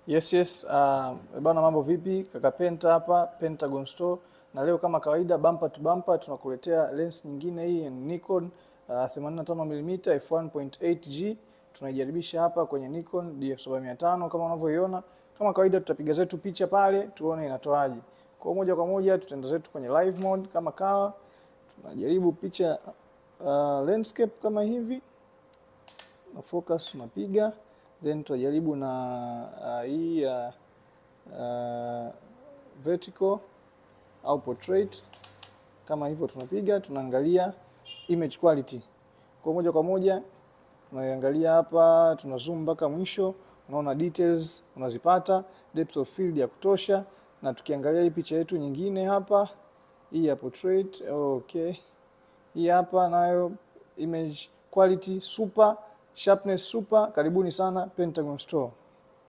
Yes, yes. Uh, bana mambo vipi? Kaka Penta hapa, Pentagon Store. Na leo kama kawaida bumper to bumper tunakuletea lens nyingine hii Nikon uh, 85mm f1.8G. Tunaijaribisha hapa kwenye Nikon DF7500 kama unavyoiona. Kama kawaida tutapiga zetu picha pale tuone inatoaje. Kwa moja kwa moja tutaenda zetu kwenye live mode kama kawa. Tunajaribu picha uh, landscape kama hivi. Na focus tunapiga then tutajaribu na uh, hii uh, uh, vertical au portrait kama hivyo, tunapiga tunaangalia image quality kwa moja kwa moja, tunaiangalia hapa, tuna zoom mpaka mwisho, unaona details unazipata, depth of field ya kutosha. Na tukiangalia hii picha yetu nyingine hapa, hii ya portrait, okay, hii hapa nayo image quality super Sharpness super. Karibuni sana Pentagon Store.